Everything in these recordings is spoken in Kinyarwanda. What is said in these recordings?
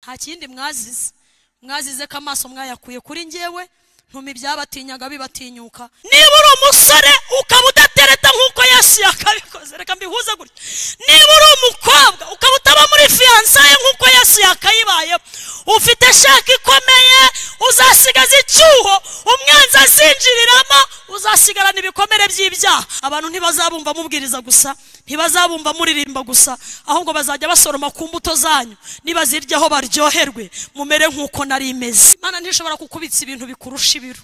nta kindi mwazize mwazize ko amaso mwayakuye kuri ngewe ntuma ibyabatinyaga bibatinyuka niba uri umusore ukaba udatereta nk'uko yesu yakabikoze reka mbihuze gutya niba uri umukobwa ukaba utaba muri fiyansaye nk'uko yesu yakayibayeho ufite shaka ikomeye uzasigaza icyuho umwanzi azinjiriramo uzasigarana ibikomere by'ibyaha abantu ntibazabumva mubwiriza gusa ntibazabumva muririmba gusa ahubwo bazajya basoroma ku mbuto zanyu nibaziryaho baryoherwe mumere nk'uko nari imeze imana ntishobora kukubitsa ibintu bikurusha ibiro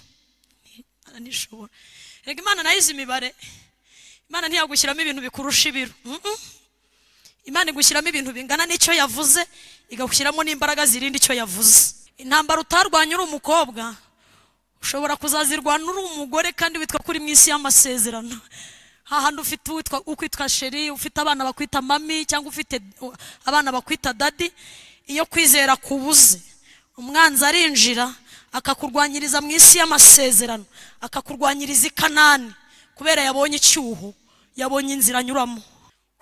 imana ntishobora reka imana nayizi imibare imana ntiyagushyiramo ibintu bikurusha ibiro Mm-mm. imana igushyiramo ibintu bingana n'icyo yavuze igagushyiramo n'imbaraga zirinda icyo yavuze intambara utarwanya uri umukobwa ushobora kuzazirwana uri umugore kandi witwa kuri mu isi y'amasezerano hahandi ufite uwitwa- ukwitwa sheri ufite abana bakwita mami cyangwa ufite uh, abana bakwita dadi iyo kwizera kubuze umwanzi arinjira akakurwanyiriza mu isi y'amasezerano akakurwanyiriza i kanani kubera yabonye icyuho yabonye inzira anyuramo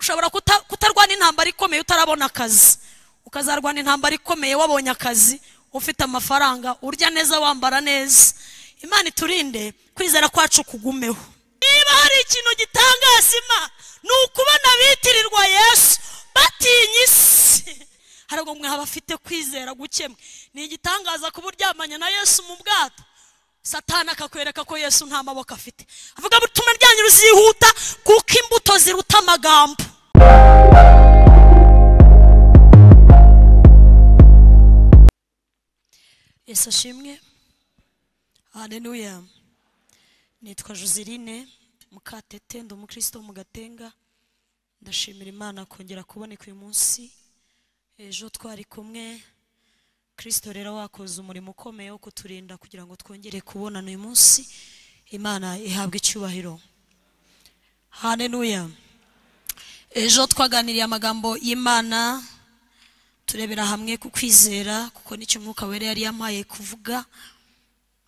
ushobora kuta- kutarwana intambara ikomeye utarabona akazi ukazarwana intambara ikomeye wabonye akazi ufite amafaranga urya neza wambara neza imana iturinde kwizera kwacu kugumeho niba hari ikintu gitangaza imana ni ukubona bitirirwa yesu batinya isi hari ubwo mwe abafite kwizera guke mwe ni igitangaza kuba uryamanye na yesu mu bwato satani akakwereka ko yesu nta maboko afite avuga butuma ryanyu ruzihuta kuko imbuto ziruta amagambo yesu ashimwe haleluya nitwa joseline mukatete ndi umukristo wo mu gatenga ndashimira imana kongera kuboneka uyu munsi ejo twari kumwe kristo rero wakoze umurimo ukomeye wo kuturinda kugira ngo twongere kubonana uyu munsi imana ihabwe icyubahiro haleluya ejo twaganiriye amagambo y'imana turebera hamwe ku kwizera kuko nicyo umwuka wera yari yamaye kuvuga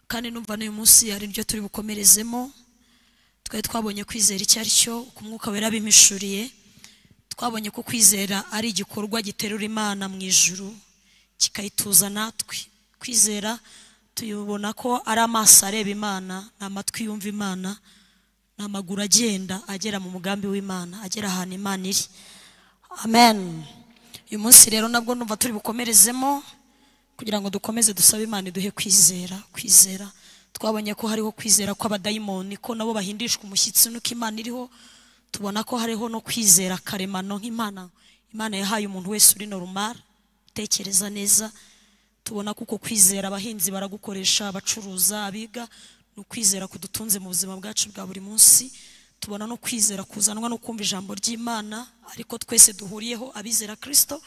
kandi numva n'uyu munsi hari ibyo turi bukomerezemo twari twabonye kwizera icyo ari cyo uko umwuka wera abimishuriye twabonye ko kwizera ari igikorwa giterura imana mu ijuru kikayituza natwe kwizera tuyibona ko ari amaso areba imana ni amatwi yumva imana ni amaguru agenda agera mu mugambi w'imana agera ahantu imana iri amen uyu munsi rero nabwo numva turi bukomerezemo kugira ngo dukomeze dusabe imana iduhe kwizera kwizera twabonye ko hariho kwizera kw'abadayimoni ko nabo bahindishwa umushyitsi nuko imana iriho tubona ko hariho no kwizera karemano nk'imana imana yahaye umuntu wese uri normal utekereza neza tubona ko uko kwizera abahinzi baragukoresha abacuruza abiga ni ukwizera kudutunze mu buzima bwacu bwa buri munsi tubona no kwizera kuzanwa no kumva ijambo ry'imana ariko twese duhuriyeho abizera kristo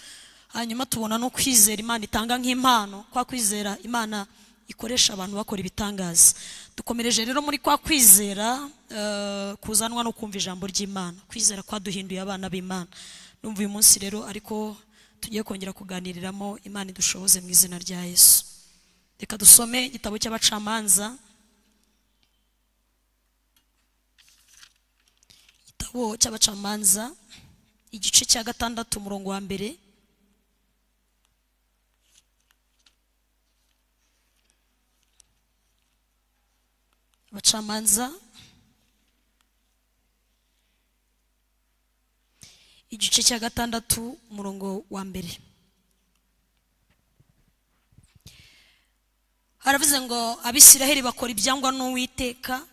hanyuma tubona no kwizera imana itanga nk'impano kwa kwizera imana ikoresha abantu bakora ibitangaza dukomereje rero muri kwa kwizera eh, kuzanwa no kumva ijambo ry'imana kwizera kwaduhinduye abana b'imana numva uyu munsi rero ariko tugiye kongera kuganiriramo imana idushoboze mu izina rya yesu reka dusome igitabo cy'abacamanza igitabo cy'abacamanza igice cya gatandatu umurongo wa mbere abacamanza igice cya gatandatu umurongo wa mbere haravuze ngo abisiraheli bakora ibyangwa n'uwiteka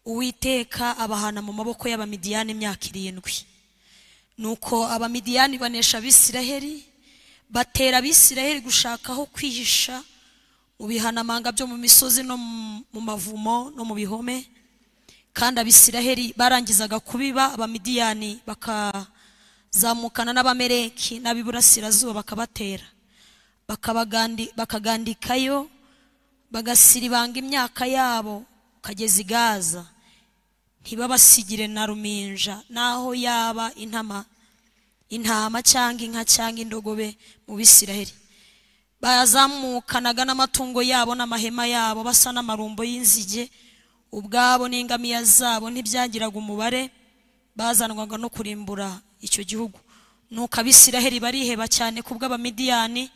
uwiteka abahana mu maboko y'abamidiyani imyaka irindwi nuko abamidiyani banesha abisiraheli batera abisiraheli gushaka aho kwihisha mu bihanamanga byo mu misozi no mu- mu mavumo no mu bihome kandi abisiraheli barangizaga kubiba abamidiyani bakazamukana n'abamereki n'ab'iburasirazuba bakabatera bakabagandi- bakagandikayo bagasiribanga imyaka yabo kageza i gaza ntibabasigire na ruminja n'aho yaba intama intama cyangwa inka cyangwa indogobe mu bisiraheli bazamukanaga n'amatungo yabo n'amahema yabo basa n'amarumbo y'inzige ubwabo n'ingamiya zabo ntibyagiraga umubare bazanwaga no kurimbura icyo gihugu nuko abisiraheli bariheba cyane ku bw'abamidiyani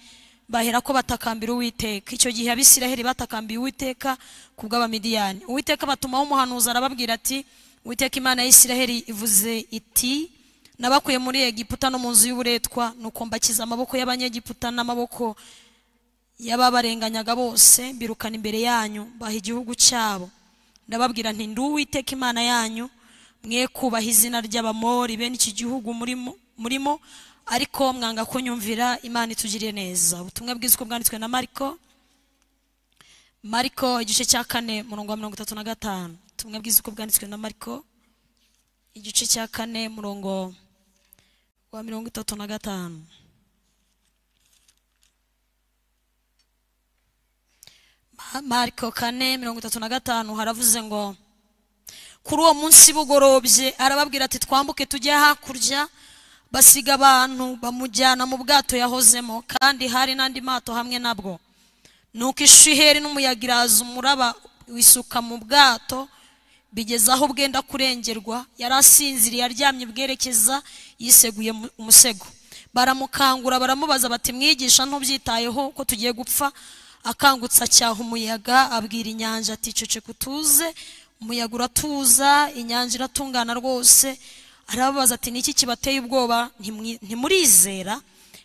bahera ko batakambira uwiteka icyo gihe abisiraheli batakambiye uwiteka ku bw'abamidiyani uwiteka batumaho umuhanuzi arababwira ati uwiteka imana y'isiraheli ivuze iti nabakuye muri egiputa no mu nzu y'uburetwa nuko mbakiza amaboko y'abanyegiputa n'amaboko y'ababarenganyaga bose birukana imbere yanyu baha igihugu cyabo ndababwira nti ndi uwiteka imana yanyu mwe kubaha izina ry'abamori bene iki gihugu murimo murimo ariko mwanga kunyumvira imana itugiriye neza ubutumwa bwiza uko bwanditswe na mariko mariko igice cya kane murongo wa mirongo itatu na gatanu ubutumwa bwiza uko bwanditswe na mariko igice cya kane murongo wa mirongo itatu na gatanu mariko kane mirongo itatu na gatanu haravuze ngo kuri uwo munsi bugorobye arababwira ati twambuke tujye hakurya basiga abantu bamujyana mu bwato yahozemo kandi hari n'andi mato hamwe nabwo nuko ishiheri n'umuyaga iraza umuraba wisuka mu bwato bigeze aho bwenda kurengerwa yari asinziriye aryamye bwerekeza yiseguye mu- umusego baramukangura baramubaza bati mwigisha ntubyitayeho ko tugiye gupfa akangutse acyaha umuyaga abwira inyanja ati ceceka utuze umuyaga uratuza inyanja iratungana rwose arababaza ati niki kibateye ubwoba Ntimwi- ntimurizera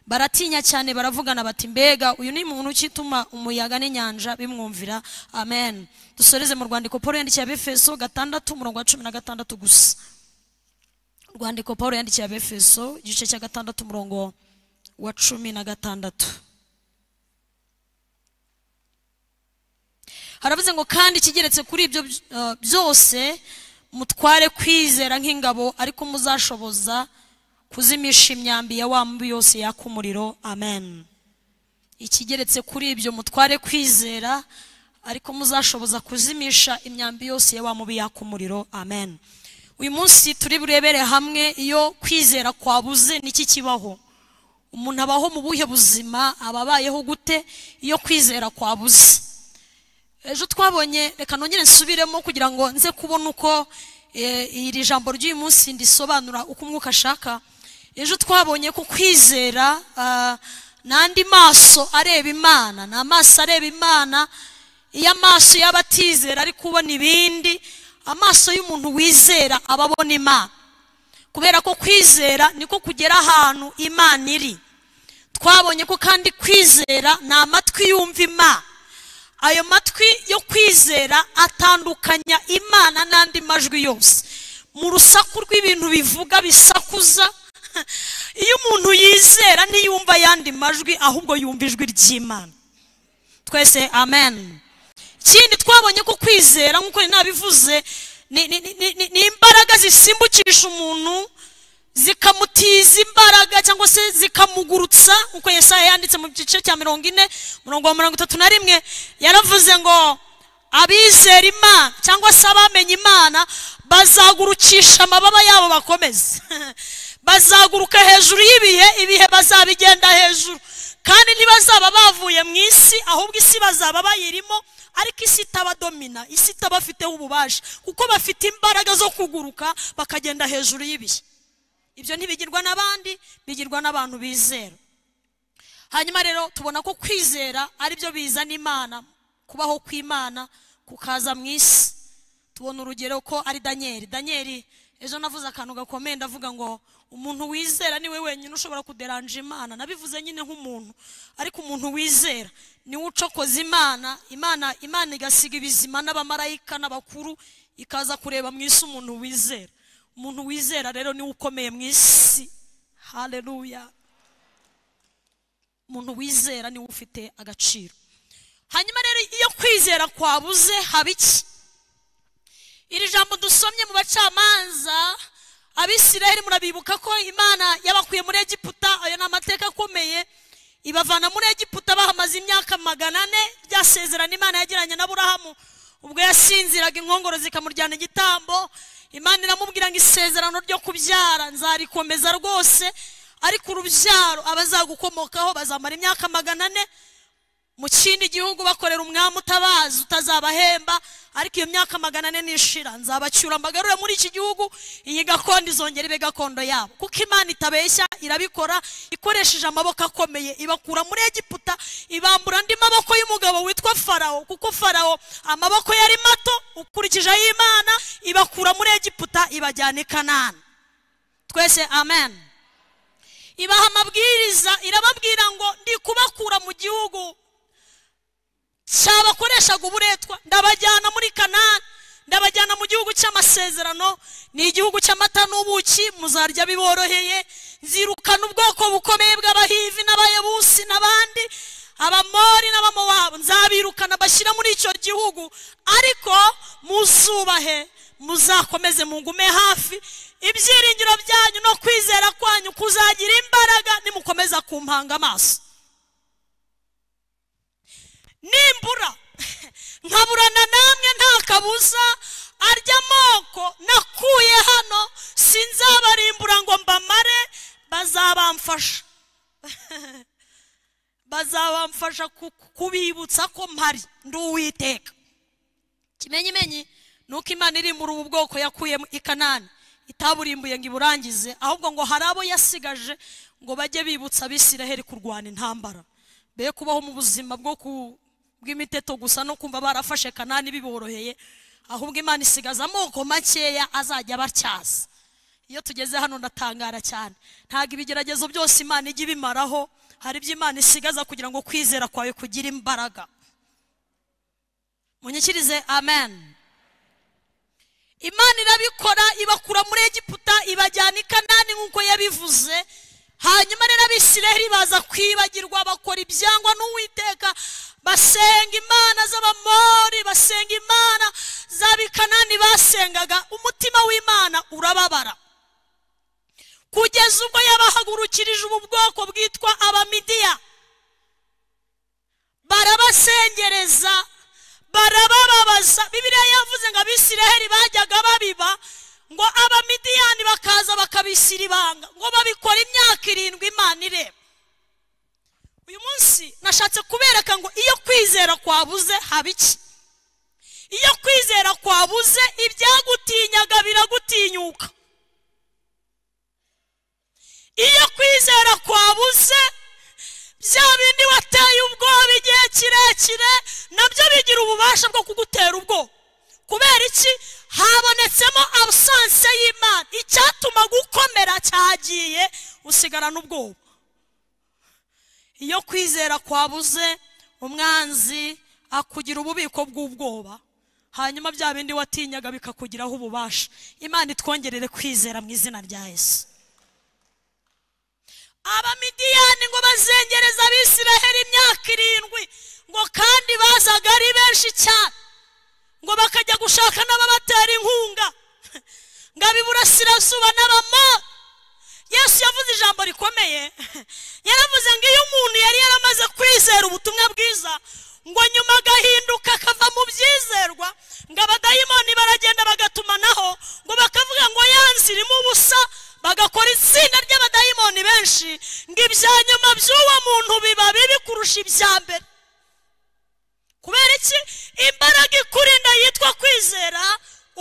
baratinya cyane baravugana bati mbega uyu ni muntu ukituma umuyaga n'inyanja bimwumvira amen dusoreze mu rwandiko paul yandikiye abefeso gatandatu umurongo wa cumi na gatandatu gusa rwandiko paul yandikiye abefeso igice cya gatandatu umurongo wa cumi na gatandatu haravuze ngo kandi ikigeretse kuri ibyo eh, byose mutware kwizera nk'ingabo ariko muzashoboza kuzimisha imyambi ya wa mubi yose yaka umuriro amen ikigeretse kuri ibyo mutware kwizera ariko muzashoboza kuzimisha imyambi yose ya wa mubi yaka umuriro amen uyu munsi turi burebere hamwe iyo kwizera kwabuze niki kibaho umuntu abaho mu buhe buzima aba abayeho gute iyo kwizera kwabuze ejo twabonye reka nongere nsubiremo kugira ngo nze kubona uko eh, iri jambo ry'uyu munsi ndisobanura uko umwuka ashaka ejo twabonye ko kwizera ah, n'andi maso areba imana ni amaso areba imana iyo amaso yaba atizera ari kubona ibindi amaso y'umuntu wizera aba abona imana kubera ko kwizera niko kugera ahantu imana iri twabonye ko kandi kwizera ni amatwi yumva imana ayo matwi yo kwizera atandukanya imana n'andi majwi yose mu rusaku rw'ibintu bivuga bisakuza iyo umuntu yizera ntiyumva ayandi majwi ahubwo yumva ijwi ry'imana twese amen ikindi twabonye ko kwizera nk'uko nari nabivuze ni- ni- ni- ni ni imbaraga zisimbukisha umuntu zikamutiza imbaraga cyangwa se zikamugurutsa nk'uko yesaya yanditse mu gice cya mirongo ine murongo wa mirongo itatu na rimwe yaravuze ngo abizera imana cyangwa se abamenye imana bazagurukisha amababa yabo bakomeze bazaguruka hejuru y'ibihe ibihe bazabigenda hejuru kandi ntibazaba bavuye mu isi ahubwo isi bazaba bayirimo ariko isi itabadomina isi itabafiteho ububasha kuko bafite imbaraga zo kuguruka bakagenda hejuru y'ibihe ibyo ntibigirwa n'abandi bigirwa n'abantu bizera hanyuma rero tubona ko kwizera ari byo bizana imana kubaho kw'imana kukaza mu isi tubona urugero ko ari daniel daniel ejo navuze akantu gakomeye ndavuga ngo umuntu wizera niwe wenyine ushobora kuderanja imana nabivuze nyine nk'umuntu ariko umuntu wizera niwe ucokoza imana imana imana igasiga ibizima n'abamarayika n'abakuru ikaza kureba mu isi umuntu wizera umuntu wizera rero niwe ukomeye mu isi haleluya umuntu wizera niwe ufite agaciro hanyuma rero iyo kwizera kwabuze haba iki iri jambo dusomye mu bacamanza abisiraheli murabibuka ko imana yabakuye muri egiputa ayo ni amateka akomeye ibavana muri egiputa bahamaze imyaka magana ane rya sezerano imana yagiranye na burahamu ubwo yasinziraga inkongoro zikamurjyana igitambo imana iramubwira ngo isezerano ryo kubyara nzarikomeza rwose ariko urubyaro abazagukomokaho bazamara imyaka magana ane mu kindi gihugu bakorera umwami utabazi utazabahemba ariko iyo myaka magana ane nishira nzabacyura mbagarure muri iki gihugu iyi gakondo izongera ibe gakondo yabo kuko imana itabeshya irabikora ikoresheje amaboko akomeye ibakura muri egiputa ibambura andi maboko y'umugabo witwa farawo kuko farawo amaboko yari mato ukurikije ay'imana ibakura muri egiputa ibajyana i kanani twese amen ibaha amabwiriza irababwira ngo ndi kubakura mu gihugu cyabakoreshaga uburetwa ndabajyana muri kanani ndabajyana mu gihugu cy'amasezerano ni igihugu cy'amata n'ubuki muzarya biboroheye nzirukana ubwoko bukomeye bw'abahivi n'abayebusi n'abandi abamori n'abamowabo nzabirukana bashyira muri icyo gihugu ariko muzubahe muzakomeze mungume hafi ibyiringiro byanyu no kwizera kwanyu kuzagira imbaraga nimukomeza kumpanga amaso nimbura nkaburana namwe nta kabuza arya amoko nakuye hano sinzabarimbura ngo mbamare bazabamfasha bazabamfasha kubibutsa ko mpari ndi uwiteka kimenyimenyi ni uko imana irimbura ubu bwoko yakuye i kanani itaburimbuye ngo iburangize ahubwo ngo hari abo yasigaje ngo bajye bibutsa abisiraheri kurwana intambara be kubaho mu buzima bwo ku bw'imiteto gusa no kumva barafashe kanani biboroheye ahubwo imana isigaza amoko makeya azajya batyaza iyo tugeze hano ndatangara cyane ntabwo ibigeragezo byose imana ijya ibimaraho hari ibyo imana isigaza kugira ngo kwizera kwawe kugire imbaraga munyikirize amen imana irabikora ibakura muri egiputa ibajyana i kanani nk'uko yabivuze hanyuma rero abisiraheli baza kwibagirwa bakora ibyangwa n'uwiteka basenga imana z'abamori basenga imana z'abikanani basengaga umutima w'imana urababara kugeza ubwo yabahagurukirije ubu bwoko bwitwa abamidiya barabasengereza barabababaza bibiriya yavuze ngo abisiraheli bajyaga babiba ngo abamidiyani bakaza bakabishyira ibanga ngo babikora imyaka irindwi imana ireba uyu munsi nashatse kubereka ngo iyo kwizera kwabuze haba iki iyo kwizera kwabuze ibyagutiinyaga biragutinyuka iyo kwizera kwabuze bya bindi wateye ubwoba igihe kirekire nabyo bigira ububasha bwo kugutera ubwoba kubera iki habonetsemo abusanse y'imana icyatuma gukomera cyagiye usigarana ubwoba iyo kwizera kwabuze umwanzi akugira ububiko bw'ubwoba hanyuma bya bindi watinyaga bikakugiraho ububasha imana itwongerere kwizera mu izina rya yesu abamidiyani ngo bazengereza abisiraheli imyaka irindwi ngo kandi bazaga ari benshi cyane ngo bakajya gushaka n'ababatera inkunga ngo ab'iburasirazuba n'abama yesu yavuze ijambo rikomeye yaravuze ngo iyo umuntu yari yaramaze kwizera ubutumwa bwiza ngo nyuma agahinduka akava mu byizerwa ngo abadayimoni baragenda bagatumanaho ngo bakavuga ngo yanze irimo ubusa bagakora itsinda ry'abadayimoni benshi ngo ibya nyuma by'uwo muntu biba bibi kurusha ibya mbere kubera iki imbaraga ikurinda yitwa kwizera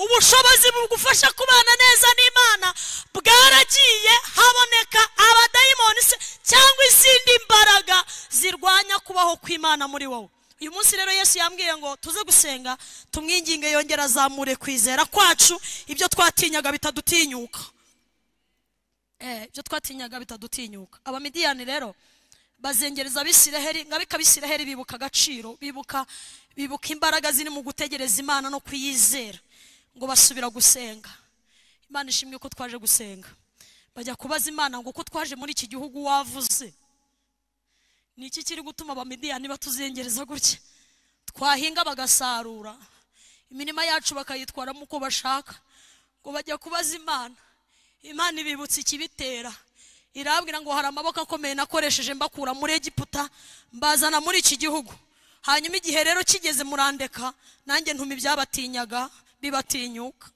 ubushobozi bugufasha kubana neza n'imana bwaragiye haboneka abadayimoni se cyangwa izindi mbaraga zirwanya kubaho kw'imana muri wowe uyu munsi rero yesu yambwiye ngo tuze gusenga tumwinginge yongera azamure kwizera kwacu ibyo twatinyaga bitadutinyuka ibyo twatinyaga bitadutinyuka abamidiyani rero bazengereza abisiraheri ngo abikabisiraheri bibuka agaciro bibuka bibuka imbaraga ziri mu gutegereza imana no kuyizera ngo basubira gusenga imana ishimwe ko twaje gusenga bajya kubaza imana ngo uko twaje muri iki gihugu wavuze ni iki kiri gutuma abamidiyani batuzengereza gutya twahinga bagasarura imirima yacu bakayitwaramo uko bashaka ngo bajya kubaza imana imana ibibutsa ikibitera irabwira ngo hari amaboko akomeye nakoresheje mbakura muri egiputa mbazana muri iki gihugu hanyuma igihe rero kigeze murandeka nanjye ntumi ibyabatinyaga bibatinyuka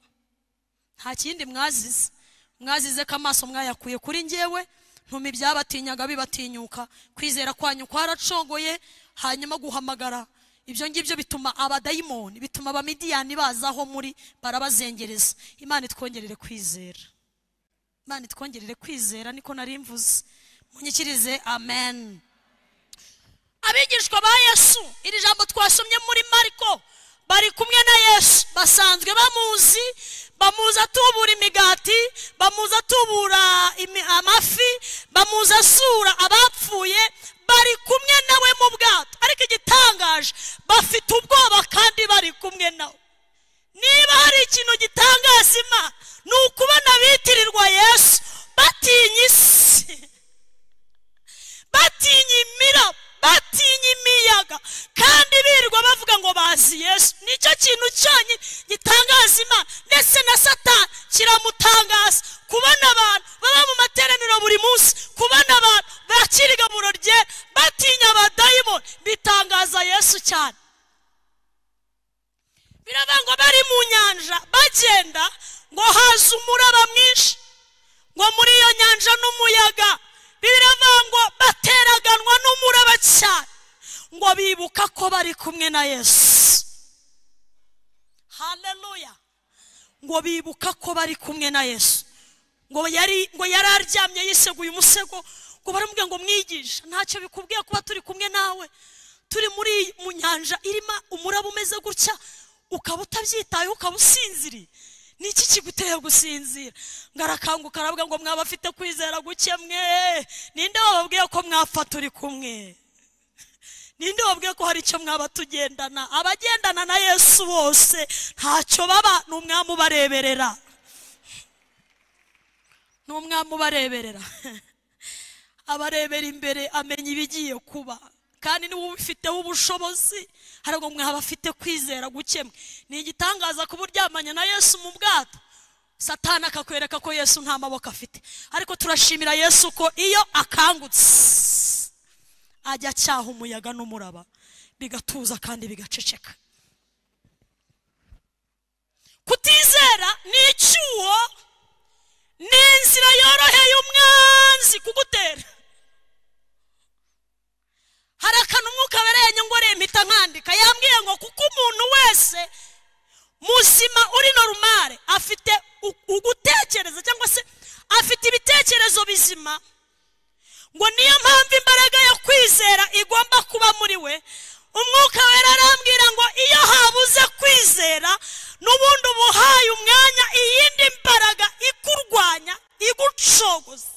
nta kindi mwazize mwazize ko amaso mwayakuye kuri ngewe ntumi ibyabatinyaga bibatinyuka kwizera kwanyu kwaracongoye hanyuma guhamagara ibyo ngibyo bituma abadayimoni bituma abamidiyani bazaho muri barabazengereza imana itwongerere kwizera imana itwongerere kwizera niko nari mvuze munyikirize amen abigishwa ba yesu iri jambo twasomye muri mariko bari kumwe na yesu basanzwe bamuzi bamuzi atubura imigati bamuzi atubura imi- amafi bamuzi asura abapfuye bari kumwe nawe mu bwato ariko igitangaje bafite ubwoba kandi bari kumwe nawe niba hari ikintu gitangaza imana ni ukubona bitirirwa yesu batinya isi batinya imiraba batinya imiyaga kandi birirwa bavuga ngo bazi yesu nicyo kintu cyonyine gitangaza imana ndetse na satani kiramutangaza kubona abantu baba mu materaniro buri munsi kubona abantu bakira igaburo rye batinya abadayimoni bitangaza yesu cyane biravuga ngo bari mu nyanja bagenda ngo haza umuraba mwinshi ngo muri iyo nyanja n'umuyaga biravuga ngo bateraganwa n'umuraba cyane ngo bibuka ko bari kumwe na yesu haleluya ngo bibuka ko bari kumwe na yesu ngo yari ngo yari aryamye yiseguye umusego ngo baramubwira ngo mwigisha ntacyo bikubwiye kuba turi kumwe nawe turi muri iyi- mu nyanja irimo umuraba umeze gutya ukaba utabyitayeho ukaba usinziriye ni iki kiguteye gusinzira ngo arakanguka aravuga ngo mwaba afite kwizera guke mwe ninde wababwiye ko mwapfa turi kumwe ninde wabwiye ko hari icyo mwaba tugendana abagendana na yesu bose ntacyo baba ni umwami ubareberera ni umwami ubareberera abarebera imbere amenya ibigiye kuba kandi niwe ubifiteho ubushobozi harago mwaba afite kwizera gukemwe ni igitangaza kuba uryamanye na yesu mu bwato satani akakwereka ko yesu nta maboko afite ariko turashimira yesu ko iyo akangutse ajya acyaha umuyaga n'umuraba bigatuza kandi bigaceceka kutizera ni icyuho ni inzira yoroheye umwanzi kugutera hari akantu umwuka wabereye ngoreye mpita nkandika yambwiye ngo kuko umuntu wese muzima uri norumare afite u- ugutekereza cyangwa se afite ibitekerezo bizima ngo niyo mpamvu imbaraga yo kwizera igomba kuba muri we umwuka wera arambwira ngo iyo habuze kwizera n'ubundi uba uhaye umwanya iyindi mbaraga ikurwanya igucogoza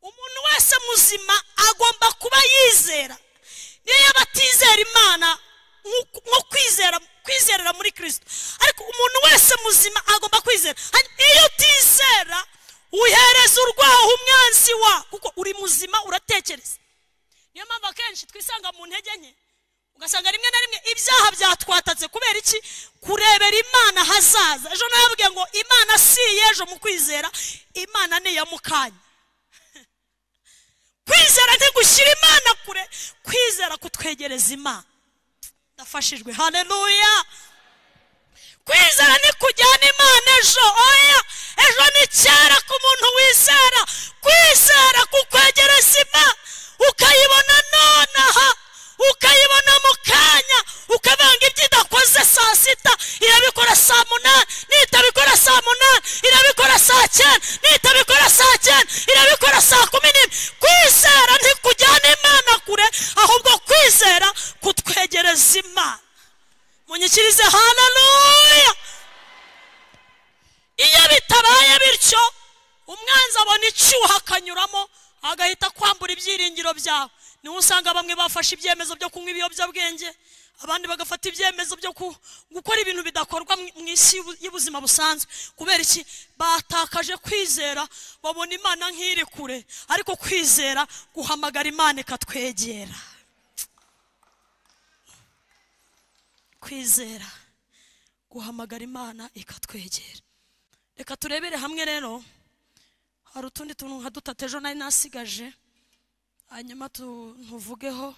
umuntu wese muzima agomba kuba yizera niyo yaba atizera imana nk'uko- nko kwizera kwizerera muri kirisito ariko umuntu wese muzima agomba kwizera Hanyuma iyo utizera uhereza urwaho umwanzi wa kuko uri muzima uratekereza niyo mpamvu akenshi twisanga mu ntege nke ugasanga rimwe na rimwe ibyaha byatwatatse kubera iki kurebera imana hazaza ejo nawe yabwiye ngo imana si iy'ejo mu kwizera imana ni iya mukanya kwizera ntigushyira imana kure kwizera kutwegereza imana ndafashijwe haleluya kwizera ni kujyana imana ejo oya ejo ni kera ku muntu wizera kwizera kukwegereza imana ukayibona nonaha ukayibona mu kanya ukavanga ibyo idakoze saa sita irabikora saa munani nitabikora saa munani irabikora saa cyenda nitabikora saa cyenda irabikora saa kumi n'imwe kwizera ntikujyana imana kure ahubwo kwizera kutwegereza imana munyikirize haleluya iyo bitabaye bityo umwanzi abona icyuho akanyuramo agahita kwambura ibyiringiro byawe niho usanga bamwe bafashe ibyemezo byo kunywa ibiyobyabwenge abandi bagafata ibyemezo byo ku- gukora ibintu bidakorwa mu mu isi y'ubu- y'ubuzima busanzwe kubera iki batakaje kwizera babona imana nk'iri kure ariko kwizera guhamagara imana ikatwegera kwizera guhamagara imana ikatwegera reka turebere hamwe rero hari utundi tuntu nka dutatu ejo nari nasigaje hanyuma tu- tuvugeho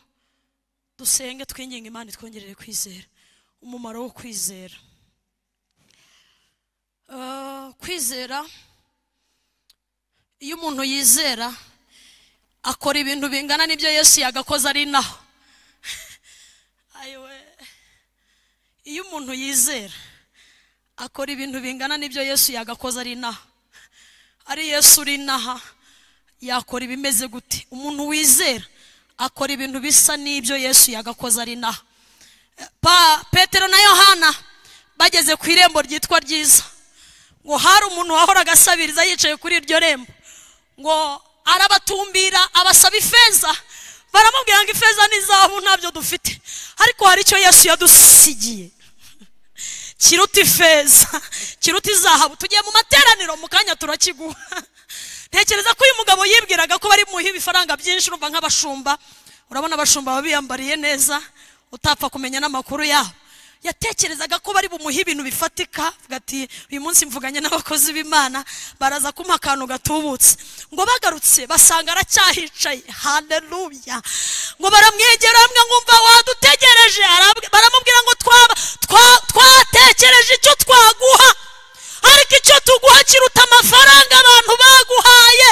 dusenge twinginga imana itwongerere kwizera umumaro wo kwizera Ah, kwizera iyo umuntu yizera akora ibintu bingana n'ibyo yesu yagakoze ari naho ayiwe iyo umuntu yizera akora ibintu bingana n'ibyo yesu yagakoze ari inaha ari yesu uri inaha yakora ibimeze gute umuntu wizera akora ibintu bisa n'ibyo yesu yagakoze ari naho pa petero na yohana bageze ku irembo ryitwa ryiza ngo hari umuntu wahoraga asabiriza yicaye kuri iryo rembo ngo arabatumbira abasaba ifeza baramubwira ngo ifeza n'izahabu ntabyo dufite ariko hari icyo yesu yadusigiye kiruta ifeza kiruta izahabu tugiye mu materaniro mu kanya turakiguha ntekereza ko uyu mugabo yibwiraga ko bari muhe ibifaranga byinshi urumva nk'abashumba urabona abashumba baba biyambariye neza utapfa kumenya n'amakuru yabo yatekerezaga ko bari bumuhe ibintu bifatika avuga ati uyu munsi mvuganye n'abakozi b'imana baraza kumuha akantu gatubutse ngo bagarutse basanga aracyahicaye haleluya ngo baramwegera bamwe nkumva wadutegereje arabwe- baramubwira ngo twaba- twa- twatekereje icyo twaguha ariko icyo tuguha kiruta amafaranga abantu baguhaye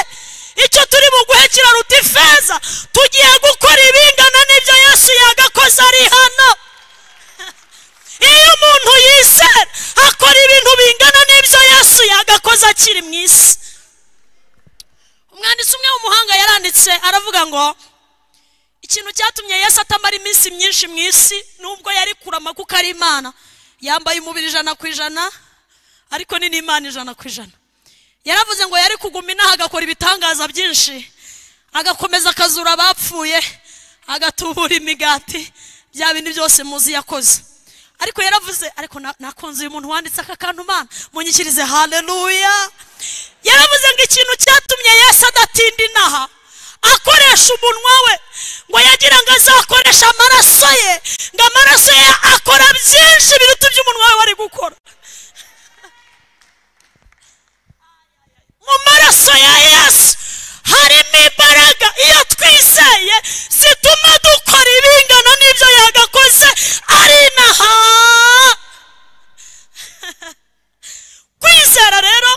icyo turi buguhe kiraruta ifeza tugiye gukora ibingana n'ibyo yesu yagakoze ari hano iyo umuntu yizera akora ibintu bingana n'ibyo yesu yagakoze akiri mu isi umwanditsi umwe w'umuhanga yaranditse aravuga ngo ikintu cyatumye yesu atamara iminsi myinshi mu isi nubwo yari kurama kuko ari imana yambaye umubiri ijana ku ijana ariko ni n'imana ijana ku ijana yaravuze ngo yari kuguma inaha agakora ibitangaza byinshi agakomeza akazura abapfuye agatubura imigati bya bindi byose muzi yakoze ariko yaravuze ariko na- nakunze uyu muntu wanditse aka kantu mana munyikirize haleluya yaravuze ngo ikintu cyatumye yesu adatinda inaha akoresha umunwa we ngo yagira ngo azakoreshe amaraso ye ngo amaraso ye akora byinshi biruta ibyo umunwa we wari gukora mu maraso ya yesu harimo imbaraga iyo twizeye zituma dukora ibingana n'ibyo yagakoze ari inaha kwizera rero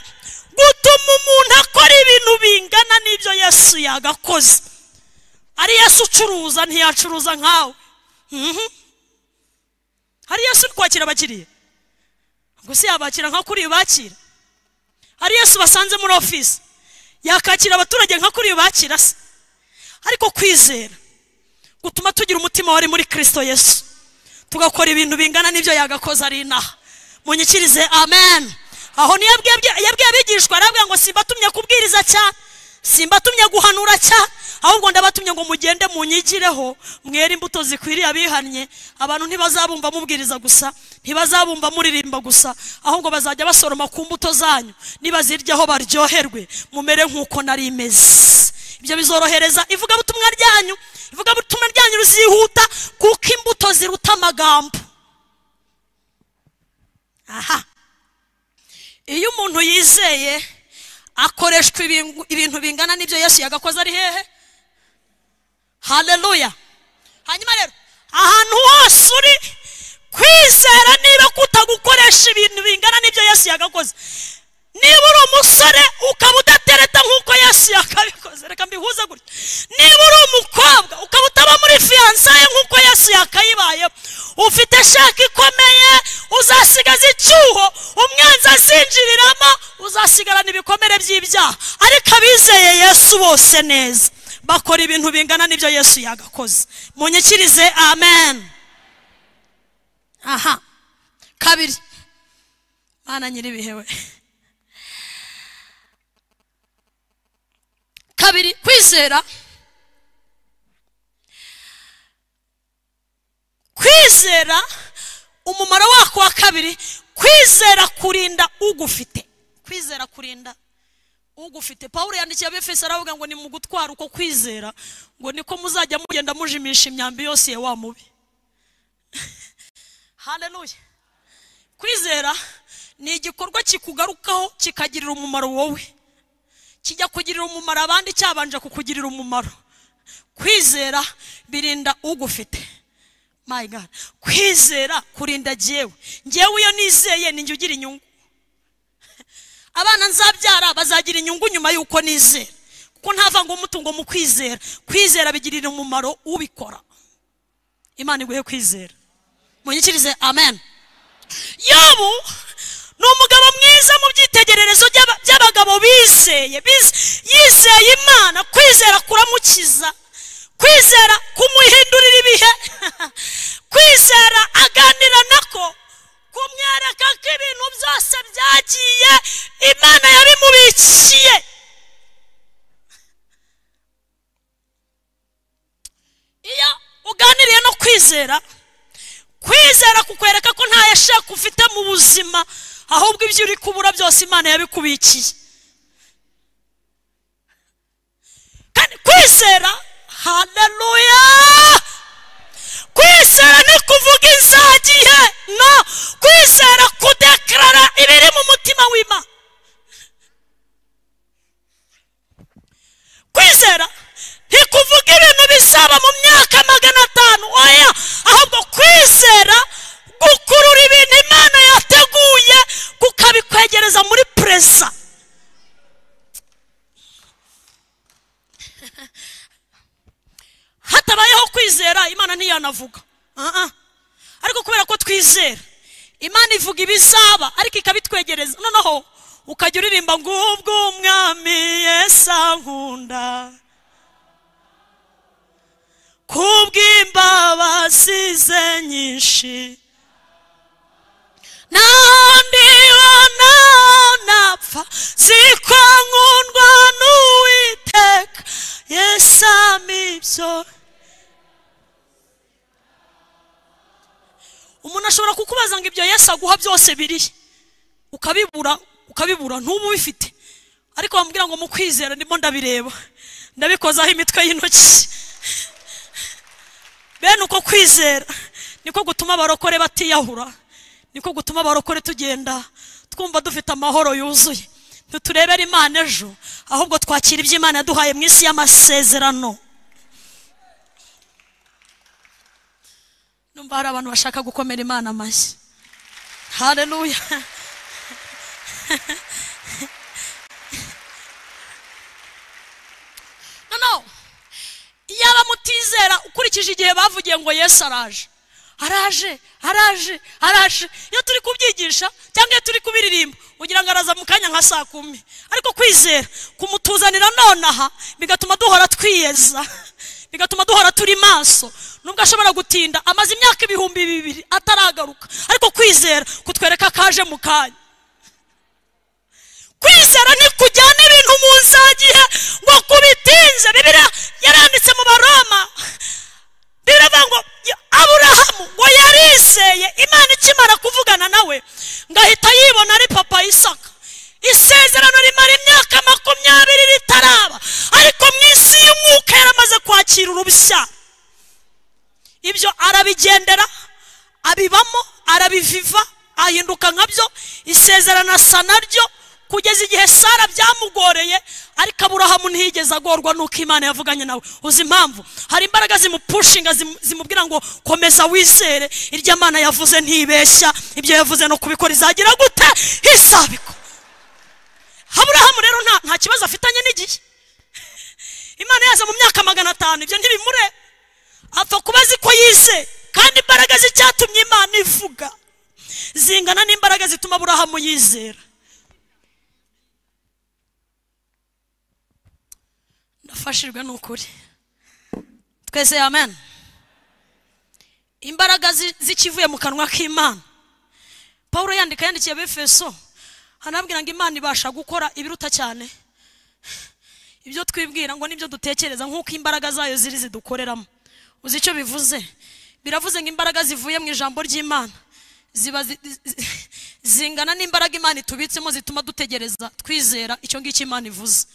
gutuma umuntu akora ibintu bingana n'ibyo yesu yagakoze ari yesu ucuruza ntiyacuruza nkawe Mhm. hari yesu uri kwakira abakiriya ngo si yabakira nka kuri bakira hari yesu basanze muri ofisi yakakira abaturage nka kuri bakira se ariko kwizera gutuma tugira umutima wari muri kirisito yesu tugakora ibintu bingana n'ibyo yagakoze ari inaha munyikirize amen aho niyo yabwiye yabwiye abigishwa arabwira ngo simbatumye kubwiriza cyane simbatumye guhanura cyane ahubwo ndabatumye ngo mugende munyigireho mwere imbuto zikwiriye abihannye abantu ntibazabumva mubwiriza gusa ntibazabumva muririmba gusa ahubwo bazajya basoroma ku mbuto zanyu nibaziryaho baryoherwe mumere nk'uko nari imeze ibyo bizorohereza ivugabutumwa ryanyu ivugabutumwa ryanyu rizihuta kuko imbuto ziruta amagambo aha iyo umuntu yizeye akoreshwa ibingu- ibintu bingana n'ibyo yesu yagakoze ari hehe haleluya hanyuma rero ahantu hose uri kwizera niba kutagukoresha ibintu bingana n'ibyo yesu yagakoze niba uri umusore ukaba udatereta nk'uko yesu yakabikoze reka mbihuze gutya niba uri umukobwa ukaba utaba muri fiyansaye nk'uko yesu yakayibayeho ufite shaka ikomeye uzasigaza icyuho umwanzi azinjiriramo uzasigarana ibikomere by'ibyaha ariko abizeye yesu bose neza bakora ibintu bingana n'ibyo yesu yagakoze munyikirize amen aha kabiri mana nyir'ibihe we kabiri kwizera kwizera umumaro wako wa kabiri kwizera kurinda ugufite kwizera kurinda ugufite pawulo yandikiye abefeso aravuga ngo ni mu gutwara uko kwizera ngo niko muzajya mugenda mujimisha imyambi yose ya wa mubi haleluya kwizera ni igikorwa kikugarukaho kikagirira umumaro wowe kijya kugirira umumaro abandi cyabanje kukugirira umumaro kwizera birinda ugufite my God kwizera kurinda jyewe njyewe iyo nizeye ninjye ugira inyungu abana nzabyara bazagira inyungu nyuma y'uko nizera kuko ntavanga umutungo mu kwizera kwizera bigirira umumaro ubikora imana iguhe kwizera munyikirize amen yobu ni umugabo mwiza mu byitegererezo by'aba- by'abagabo bizeye biz- yizeye imana kwizera kuramukiza kwizera kumuhindurira ibihe kwizera aganira nako kumwereka ko ibintu byose byagiye imana yabimubikiye iyo uganiriye no kwizera kwizera kukwereka ko nta yashaka ufite mu buzima ahubwo ibyo uri kubura byose imana yabikubikiye kandi kwizera haleluya kwizera ni kuvuga inzagihe no kwizera kudekarara ibiri mu mutima w'imana kwizera ntikuvuga ibintu bizaba mu myaka magana atanu oya ahubwo kwizera gukurura ibintu imana yateguye kukabikwegereza muri pereza hatabayeho kwizera imana ntiyanavuga Ah, ah. ariko kubera ko twizera imana ivuga ibizaba ariko ikabitwegereza noneho ukajya uririmba ngo ubwo umwami yesa nkunda kubw'imbabazi ze nyinshi nandibona napfa ziko nkundwa n'uwiteka yesami ibyo umuntu ashobora kukubaza ngo ibyo yesu aguha byose biri ukabibura ukabibura ntuba ubifite ariko bamubwira ngo mu kwizera ndimo ndabireba ndabikozaho imitwe y'intoki bene uko kwizera niko gutuma abarokore batiyahura niko gutuma abarokore tugenda twumva dufite amahoro yuzuye ntiturebere imana ejo ahubwo twakira ibyo imana yaduhaye mu isi y'amasezerano numva hari abantu bashaka gukomera imana amashyi hareruya noneho iyo abamutizera ukurikije igihe bavugiye ngo yesu araje araje araje araje iyo turi kubyigisha cyangwa iyo turi kubiririmba ugira ngo araza mu kanya nka saa kumi ariko kwizera kumutuzanira nonaha bigatuma duhora twiyeza bigatuma duhora turi maso nubwo ashobora gutinda amaze imyaka ibihumbi bibiri ataragaruka ariko kwizera kutwereka ko aje mu kanya kwizera ntikujyana ibintu mu nzagihe ngo kubitinze bibiriya yaranditse mu baroma biravuga ngo aburahamu ngo yariseye imana ikimara kuvugana nawe ngo ahita yibona ari papa isaka isezerano rimara imyaka makumyabiri ritaraba ariko mu isi y'umwuka yaramaze kwakira urushya ibyo arabigendera abibamo arabiviva ahinduka nka byo isezerano asa naryo kugeza igihe sara byamugoreye ariko aburahamu ntiyigeze agorwa nuko imana yavuganye nawe uzi impamvu hari imbaraga zimupushinga zimu- zimubwira ngo komeza wizere iryo mana yavuze ntibeshya ibyo yavuze no kubikora izagira gute izabikora aburahamu rero nta nta kibazo afitanye n'igihe imana yaza mu myaka magana atanu ibyo ntibimure apfa kuba azi ko yize kandi imbaraga z'icyatumye imana ivuga zingana n'imbaraga zituma aburahamu yizera nafashijwe n'ukuri twese amen imbaraga zi- z'ikivuye mu kanwa k'imana paul yandika yandikiye befeso hanabwira ngo imana ibasha gukora ibiruta cyane ibyo twibwira ngo nibyo dutekereza nk'uko imbaraga zayo ziri zidukoreramo uzi icyo bivuze biravuze ngo imbaraga zivuye mu ijambo ry'imana ziba zi- zi- zingana n'imbaraga imana itubitsemo zituma dutegereza twizera icyo ngicyo imana ivuze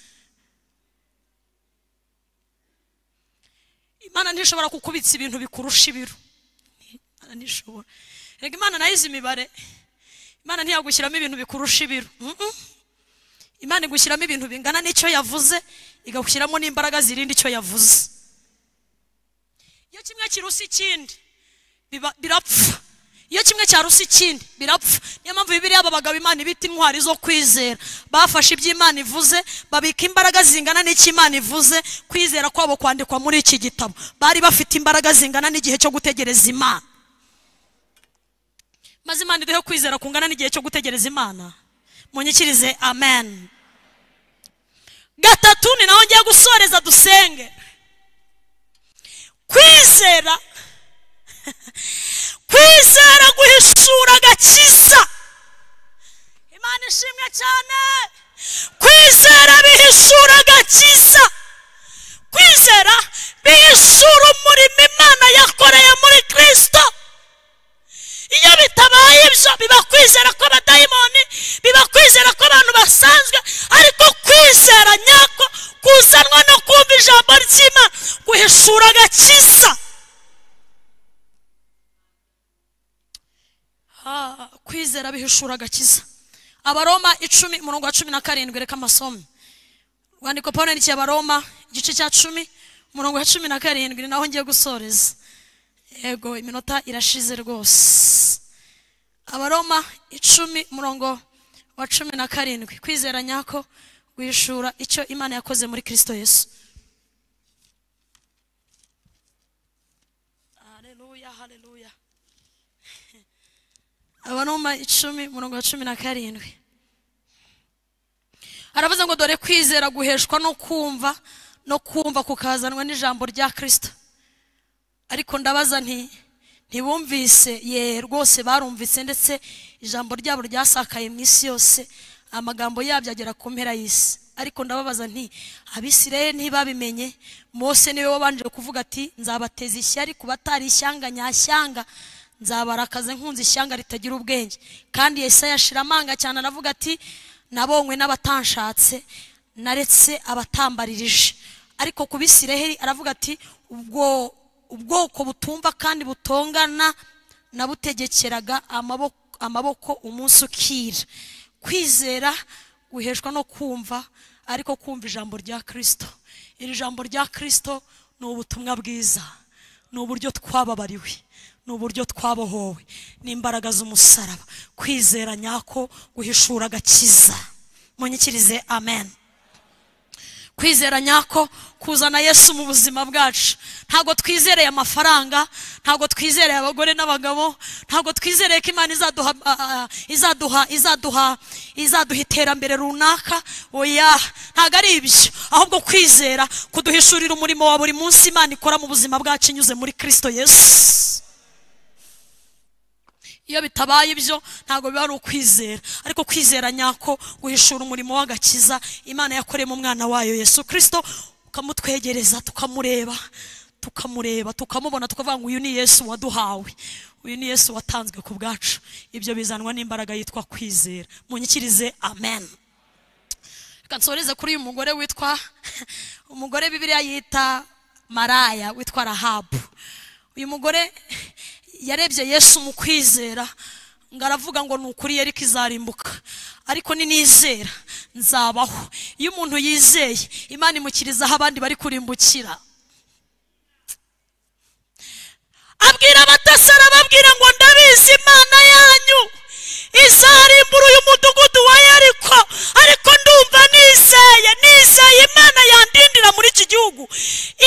imana ntishobora kukubitsa ibintu bikurusha ibiro imana ntishobora reka imana nayo izi imibare imana ntiyagushyiramo ibintu bikurusha ibiro Mm-mm. imana igushyiramo ibintu bingana n'icyo yavuze igagushyiramo n'imbaraga zirinda icyo yavuze iyo kimwe kirusa ikindi biba- birapfa iyo kimwe cyarusa ikindi birapfa niyo mpamvu bibiriya aba bagabo imana ibita intwari zo kwizera bafashe ibyo imana ivuze babika imbaraga zingana n'icyo imana ivuze kwizera kwabo kwandikwa muri iki gitabo bari bafite imbaraga zingana n'igihe cyo gutegereza imana maze imana iduhe kwizera kungana n'igihe cyo gutegereza imana munyikirize amen gatatu ni naho ngiye gusoreza dusenge kwizera kwizera guhishura agakiza imana ishimwe cyane kwizera bihishura agakiza kwizera bihishura umurimo imana yakoreye muri kirisito iyo bitabaye ibyo biba kwizera kw'abadayimoni biba kwizera kw'abantu basanzwe ariko kwizera nyako kuzanwa no kumva ijambo ry'imana guhishura agakiza Ah, kwizera bihishura agakiza abaroma icumi umurongo wa cumi na karindwi reka amasomo urwandiko paul yandikiye abaroma igice cya cumi umurongo wa cumi na karindwi ni naho ngiye gusoreza yego iminota irashize rwose abaroma icumi umurongo wa cumi na karindwi kwizera nyako guhishura icyo imana yakoze muri kirisito yesu haleluya haleluya abaroma icumi umurongo wa cumi na karindwi aravuze ngo dore kwizera guheshwa no kumva no kumva kukazanwa n'ijambo rya kirisito ariko ndabaza nti ntibumvise ye rwose barumvise ndetse ijambo ryabo ryasakaye mu isi yose amagambo yabyo agera ku mpera y'isi ariko ndababaza nti abisirayeli ntibabimenye mose niwe wabanje kuvuga ati nzabateza ishyari ku batari ishyanga nyashyanga nzabarakaze nkunze ishyanga ritagira ubwenge kandi yesaya ashira amanga cyane aravuga ati nabonywe n'abatanshatse naretse abatambaririje ariko ku bisiraheli aravuga ati ubwo ubwoko butumva kandi butongana nabutegekeraga amaboko amaboko umunsi ukira kwizera guheshwa no kumva ariko kumva ijambo rya kirisito iri jambo rya kirisito ni ubutumwa bwiza ni uburyo twababariwe ni uburyo twabohowe n'imbaraga z'umusaraba kwizera nyako guhishura agakiza munyikirize amen kwizera nyako kuzana yesu mu buzima bwacu ntabwo twizereye amafaranga ntabwo twizereye abagore n'abagabo ntabwo twizereye ko imana izaduha ah, izaduha izaduha izaduha iterambere runaka oya ntabwo ari ibyo ahubwo kwizera kuduhishurira umurimo wa buri munsi imana ikora mu buzima bwacu inyuze muri kirisito yesu iyo bitabaye ibyo ntabwo biba ari ukwizera ariko kwizera nyako guhishura umurimo w'agakiza imana yakoreyemo umwana wayo yesu kirisito ukamutwegereza tukamureba tukamureba tukamubona tukavuga ngo uyu ni yesu waduhawe uyu ni yesu watanzwe ku bwacu ibyo bizanwa n'imbaraga yitwa kwizera munyikirize amen reka nsoreze kuri uyu mugore witwa umugore bibiriya yita maraya witwa rahabu uyu mugore yarebye yesu mu kwizera ngo aravuga ngo ni ukuri yari izarimbuka ariko ninizera nzabaho iyo umuntu yizeye imana imukiriza aho abandi bari kurimbukira abwira abatasara ababwira ngo ndabizi imana yanyu izarimbura uyu mudugudu wa yeriko ariko ndumva nizeye nizeye imana yandindira muri iki gihugu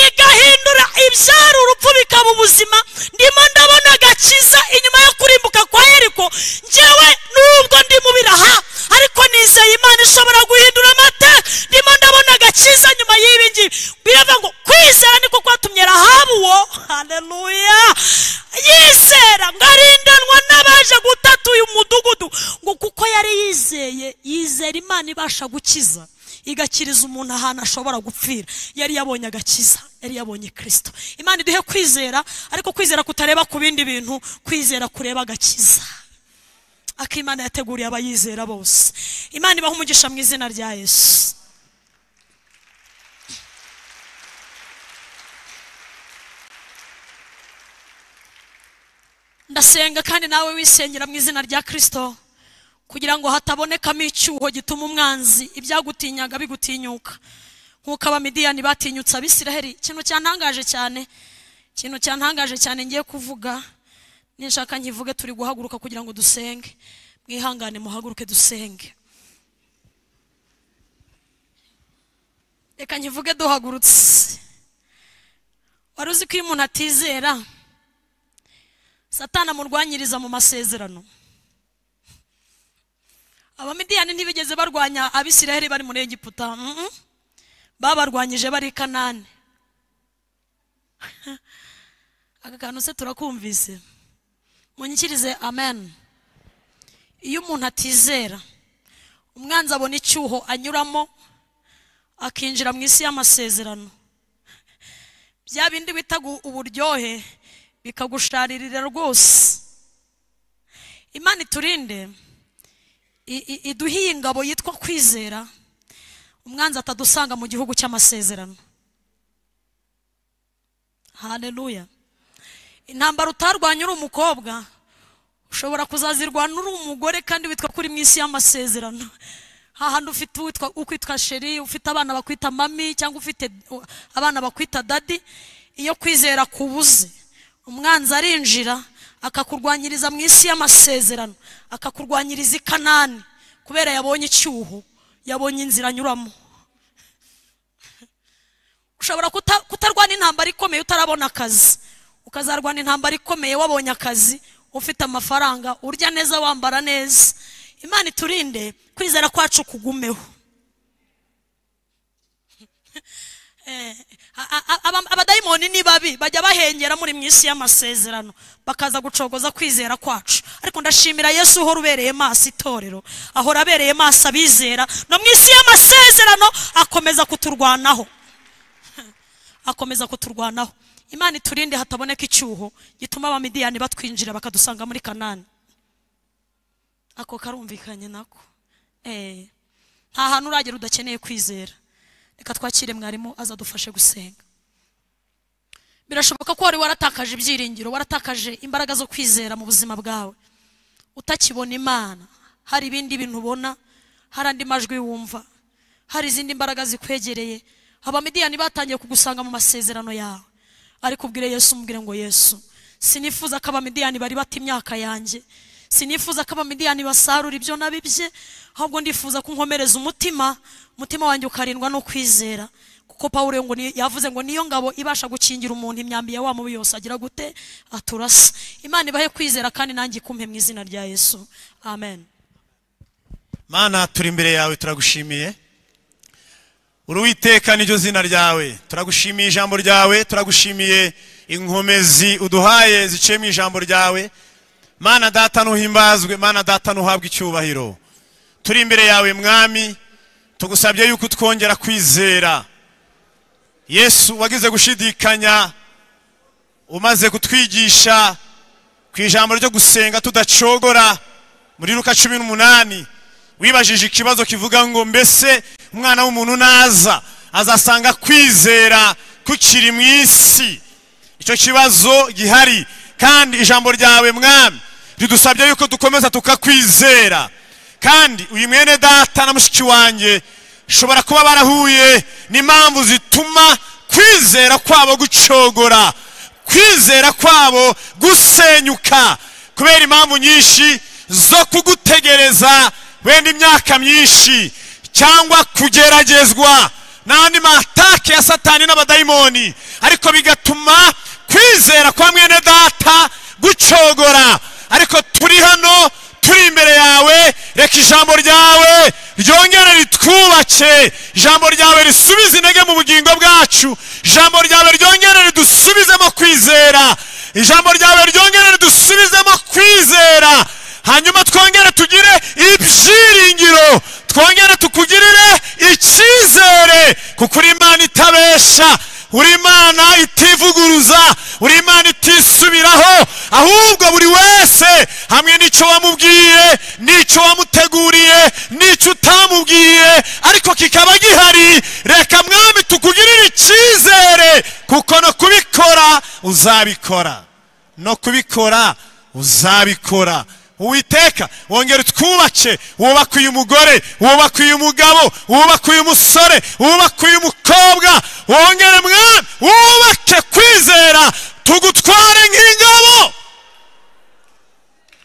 igahindura ibyari urupfu bikaba ubuzima ndimo ndabona agakiza inyuma yo kurimbuka kwa yeriko ngewe nubwo ndi mu biraha ariko nizeye imana ishobora guhindura amateka ndimo ndabona agakiza nyuma y'ibi ngibi biravuga ngo kwizera niko kwatumye rahabu uwo haleluya yizera ngo arindanwa n'abaje gutata uyu mudugudu ngo kuko yari yizeye yizera imana ibasha gukiza igakiriza umuntu ahantu ashobora gupfira yari yabonye agakiza yari yabonye kirisito imana iduhe kwizera ariko kwizera kutareba ku bindi bintu kwizera kureba agakiza akimana yateguriye abayizera bose imana ibaha umugisha mu izina rya yesu ndasenga kandi nawe wisengera mu izina rya kirisito kugira ngo hatabonekamo icyuho gituma umwanzi ibyagutinyaga bigutinyuka nk'uko abamidiyani batinyutse abisiraheri ikintu cyantangaje cyane ikintu cyantangaje cyane ngiye kuvuga nishaka nkivuge turi guhaguruka kugira ngo dusenge mwihangane muhaguruke dusenge reka nkivuge duhagurutse wari uzi ko iyo umuntu atizera satana amurwanyiriza mu masezerano abamidiyani ntibigeze barwanya abisiraheli bari muri egiputa babarwanyije bari i kanani aka kantu se turakumvise munyikirize amen iyo umuntu atizera umwanzi abona icyuho anyuramo akinjira mu isi y'amasezerano bya bindi bita gu- uburyohe bikagusharirira rwose imana iturinde i- i- iduhiye ingabo yitwa kwizera umwanzi atadusanga mu gihugu cy'amasezerano haleluya intambara utarwanya uri umukobwa ushobora kuzazirwana uri umugore kandi witwa kuri mu isi y'amasezerano hahandi ufite uwitwa ukwitwa sheri ufite abana bakwita mami cyangwa ufite uh, abana bakwita dadi iyo kwizera kubuze umwanzi arinjira akakurwanyiriza mu isi y'amasezerano akakurwanyiriza i kanani kubera yabonye icyuho yabonye inzira anyuramo ushobora kuta- kutarwana intambara ikomeye utarabona akazi ukazarwana intambara ikomeye wabonye akazi ufite amafaranga urya neza wambara neza imana iturinde kwizera kwacu kugumeho Eh, a- a- a- aba- abadayimoni ni babi bajya bahengera muri mu isi y'amasezerano bakaza gucogoza kwizera kwacu ariko ndashimira yesu uhora ubereye maso itorero ahora abereye maso abizera no mu isi y'amasezerano akomeza kuturwanaho akomeza kuturwanaho imana iturinde hataboneka icyuho gituma abamidiyani batwinjira bakadusanga muri kanani ako karumvikanye nako Eh, nta hantu uragera udakeneye kwizera reka twakire mwarimu azadufashe gusenga birashoboka ko wari waratakaje ibyiringiro waratakaje imbaraga zo kwizera mu buzima bwawe utakibona imana hari ibindi bintu ubona hari andi majwi wumva hari izindi mbaraga zikwegereye abamidiyani batangiye kugusanga mu masezerano yawe ariko ubwire yesu umubwire ngo yesu sinifuza ko abamidiyani bari bata imyaka yanjye sinifuza ko abamidiyani basarura ibyo nabibye ahubwo ndifuza ko nkomereza umutima umutima wanjye ukarindwa no kwizera kuko pawulo ngo ni- yavuze ngo niyo ngabo ibasha gukingira umuntu imyambi ya wa mubi yose agira gute aturasa imana ibahe kwizera kandi nanjye ikumpe mu izina rya yesu amen mana turi imbere yawe turagushimiye uri uwiteka niryo zina ryawe turagushimiye ijambo ryawe turagushimiye inkomezi uduhaye ziciye mu ijambo ryawe mana data ntuhimbazwe mana data ntuhabwe icyubahiro turi imbere yawe mwami tugusabye yuko twongera kwizera yesu wagize gushidikanya umaze kutwigisha ku ijambo ryo gusenga tudacogora muri ruka cumi n'umunani wibajije ikibazo kivuga ngo mbese umwana w'umuntu naza azasanga kwizera kukiri mu isi icyo kibazo gihari kandi ijambo ryawe mwami ridusabye yuko dukomeza tukakwizera kandi uyu mwene data na mushiki wanjye shobora kuba barahuye n'impamvu zituma kwizera kwabo gucogora kwizera kwabo gusenyuka kubera impamvu nyinshi zo kugutegereza wenda imyaka myinshi cyangwa kugeragezwa n'andi matake ya satani n'abadayimoni ariko bigatuma kwizera kwa mwene data gucogora ariko turi hano turi imbere yawe reka ijambo ryawe ryongere ritwubace ijambo ryawe risubize intege mu bugingo bwacu ijambo ryawe ryongere ridusubizemo kwizera ijambo ryawe ryongere ridusubizemo kwizera hanyuma twongere tugire ibyiringiro twongere tukugirire icyizere kuko uri imana itabesha uri imana itivuguruza uri imana itisubiraho ahubwo buri wese hamwe n'icyo wamubwiye n'icyo wamuteguriye n'icyo utamubwiye ariko kikaba gihari reka mwami tukugirire icyizere kuko no kubikora uzabikora no kubikora uzabikora uwiteka wongera utwubace wubake uyu mugore wubake uyu mugabo wubake uyu musore wubake uyu mukobwa wongere mwana wubake kwizera tugutware nk'ingabo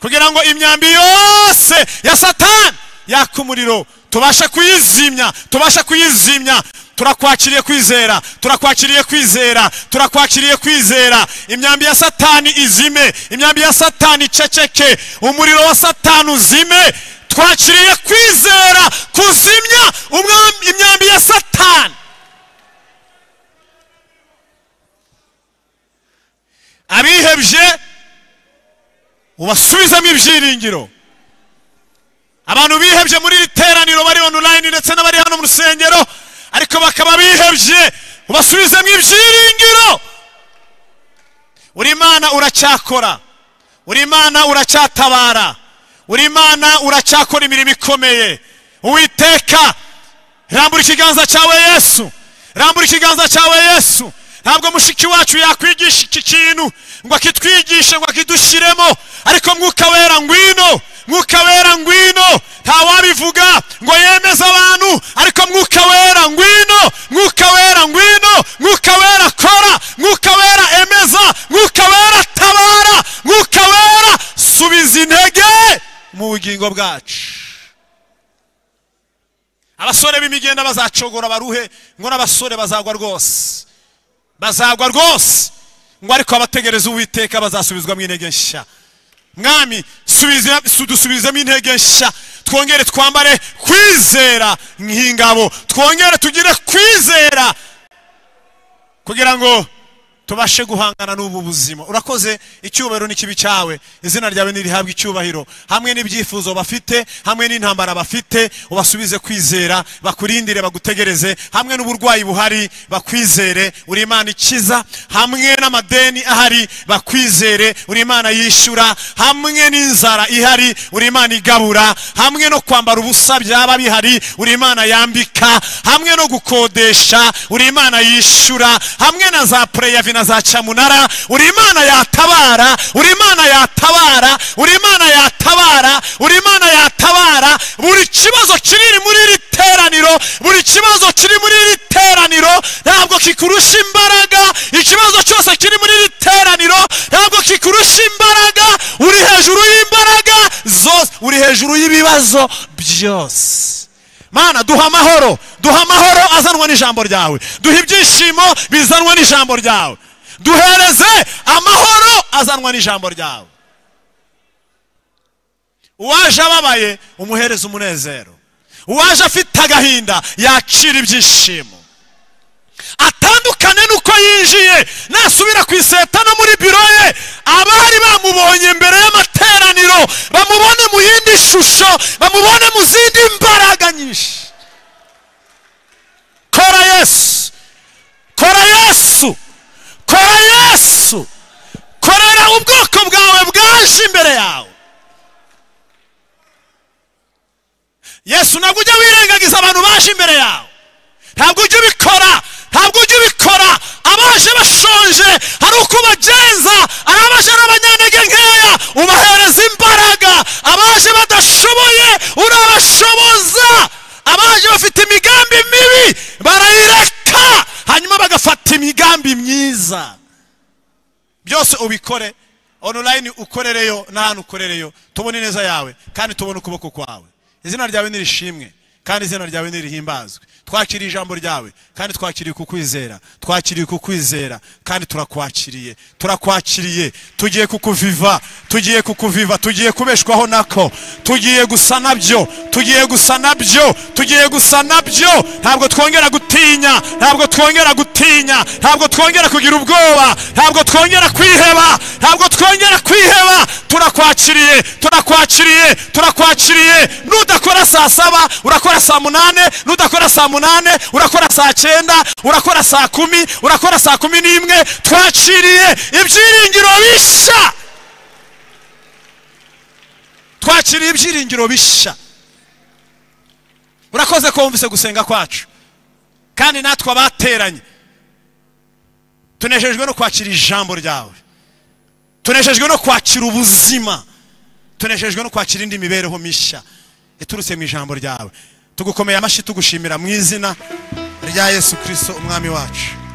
kugira ngo imyambi yose ya satani yaka umuriro tubashe kuyizimya tubashe kuyizimya turakwakiriye kwizera turakwakiriye kwizera turakwakiriye kwizera imyambi ya satani izime imyambi ya satani iceceke umuriro wa satani uzime twakiriye kwizera kuzimya umwami- imyambi ya satani abihebye ubasubizemo ibyiringiro abantu bihebye muri iri teraniro bari online ndetse n'abari hano mu rusengero ariko bakaba bihebye ubasubizemo ibyiringiro uri imana uracyakora uri imana uracyatabara uri imana uracyakora imirimo ikomeye uwiteka rambura ikiganza cyawe yesu rambura ikiganza cyawe yesu ntabwo mushiki wacu yakwigisha iki kintu ngo akitwigishe ngo akidushyiremo ariko mwuka wera ngwino mwuka wera ngwino ntawabivuga ngo yemeze abantu ariko mwuka wera ngwino mwuka wera ngwino mwuka wera kora mwuka wera emeza mwuka wera tabara mwuka wera subiza intege mu bugingo bwacu abasore b'imigenda bazacogora baruhe ngo n'abasore bazagwa rwose bazagwa rwose ngo ariko abategereza uwiteka bazasubizwamo intege nshya mwami subiza- su- dusubizemo intege nshya twongere twambare kwizera nk'ingabo twongere tugire kwizera kugira ngo tubashe guhangana n'ubu buzima urakoze icyubahiro n'ikibi cyawe izina ryawe ntirihabwe icyubahiro hamwe n'ibyifuzo bafite hamwe n'intambara bafite ubasubize kwizera bakurindire bagutegereze hamwe n'uburwayi buhari bakwizere uri imana ikiza hamwe n'amadeni ahari bakwizere uri imana yishyura hamwe n'inzara ihari uri imana igabura hamwe no kwambara ubusa byaba bihari uri imana yambika hamwe no gukodesha uri imana yishyura hamwe na za pureyavi na za cyamunara uri imana yatabara uri imana yatabara uri imana yatabara uri imana yatabara buri kibazo kiri muri iri teraniro buri kibazo kiri muri iri teraniro ntabwo kikurusha imbaraga ikibazo cyose kiri muri iri teraniro ntabwo kikurusha imbaraga uri hejuru y'imbaraga zose uri hejuru y'ibibazo byose mana duha amahoro duha amahoro azanwa n'ijambo ryawe duha ibyishimo bizanwa n'ijambo ryawe duhereze amahoro azanwa n'ijambo ryawe uwaje ababaye umuhereza umunezero uwaje afite agahinda yakira ibyishimo atandukane n'uko yinjiye nasubira ku iseta no muri biro ye abari bamubonye mbere y'amateraniro bamubone mu yindi shusho bamubone mu zindi mbaraga nyinshi kora yesu kora yesu kora yesu korera ubwoko bwawe bwaje imbere yawe yesu ntabwo ujya wirengagiza abantu baje imbere yawe ntabwo ujya ubikora ntabwo ujya ubikora abaje bashonje hari uko ubagenza ari abaje ari abanyantege nkeya ubahereza imbaraga abaje badashoboye urabashoboza abaje bafite imigambi mibi barayireka hanyuma bagafata imigambi myiza byose ubikore online ukorereyo n'ahantu ukorereyo tubone neza yawe kandi tubone ukuboko kwawe izina ryawe nirishimwe kandi izina ryawe nirihimbazwe twakiriye ijambo ryawe kandi twakiriye kukwizera twakiriye kukwizera kandi turakwakiriye turakwakiriye tugiye kukuviva tugiye kukuviva tugiye kubeshwaho nako tugiye gusa nabyo tugiye gusa nabyo tugiye gusa nabyo ntabwo twongera gutinya ntabwo twongera gutinya ntabwo twongera kugira ubwoba ntabwo twongera kwiheba ntabwo twongera kwiheba turakwakiriye turakwakiriye turakwakiriye nudakora saa saba urakora saa munane nudakora saa munane urakora saa cyenda urakora saa kumi urakora saa kumi n'imwe twakiriye ibyiringiro bishya twakiriye ibyiringiro bishya urakoze ko wumvise gusenga kwacu kandi natwe abateranye tunejejwe no kwakira ijambo ryawe tunejejwe no kwakira ubuzima tunejejwe no kwakira indi mibereho mishya iturutse mu ijambo ryawe tugukomeye amashyi tugushimira mu izina rya yesu kirisito umwami wacu